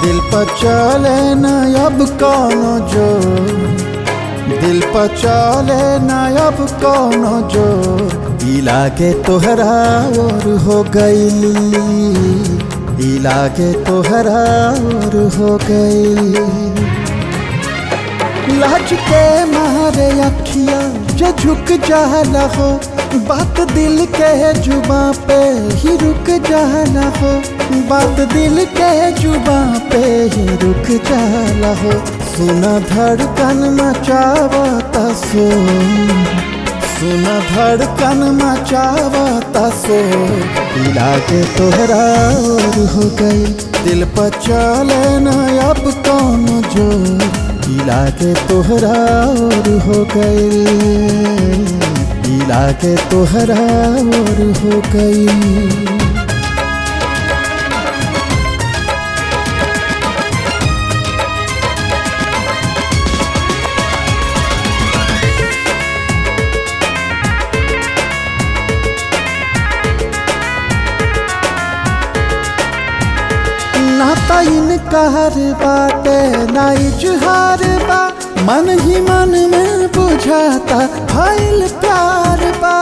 दिल पर चले न अब कौनो जोर दिल पर चले न अब कौनो जोर इलाके तोहरा और हो गई इलाके तोहरा और हो गई लाज के मारे अखिया जो झुक जाला हो बात दिल के जुबा पे ही रुक जाला हो बात दिल के जुबा पे ही रुक जाला हो सुना धड़कन मचावता सो सुना धड़कन मचावता सो इलाके तोहरा और हो गई दिल पर चले न अब कौन जोर इलाके तोहरा और हो गई इलाके तोहरा और हो गई ना तइन कहर बाटे ना इजहार बा मन ही मन में बुझाता भइल प्यार बा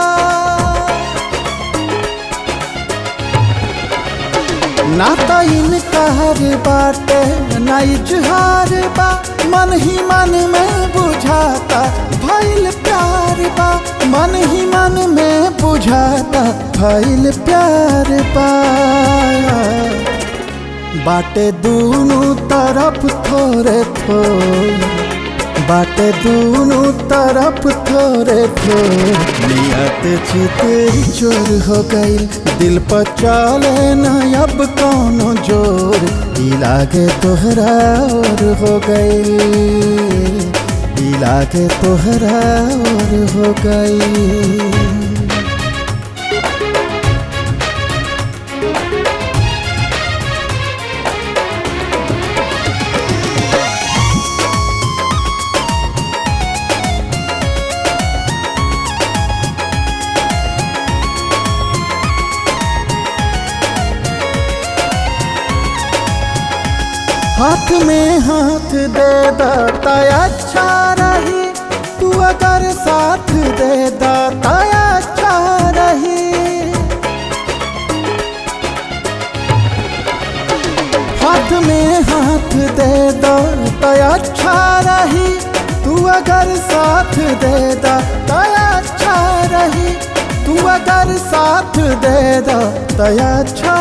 ना तइन कहर बाटे ना इजहार बा मन ही मन में बुझाता भइल प्यार बा मन ही मन में बुझाता भइल प्यार बा बाटे दूनों तरफ थोरे थोर बाटे दूनों तरफ थोरे थोर नियत चितेरी चोर हो गई दिल पर चले न अब कौनो जोर इलाके तोहरा और हो गई इलाके तोहरा और हो गई हाथ में हाथ दे दाता अच्छा रही तू अगर साथ दे दाता अच्छा रही हाथ में हाथ दे दाता अच्छा रही तू अगर साथ दे दाता अच्छा रही तू अगर साथ दे दाता अच्छा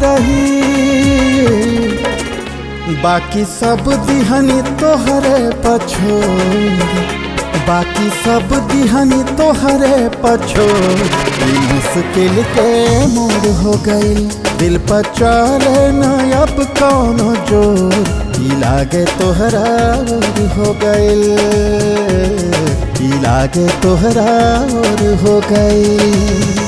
रही बाकी सब दिहनी तोहरे पछोर बाकी सब दिहनी तोहरे पछोर मुश्किल के मोड़ हो गई दिल पर चले न अब कौनो जोर इलागे तोहरा और हो गई इलागे तोहरा और हो गई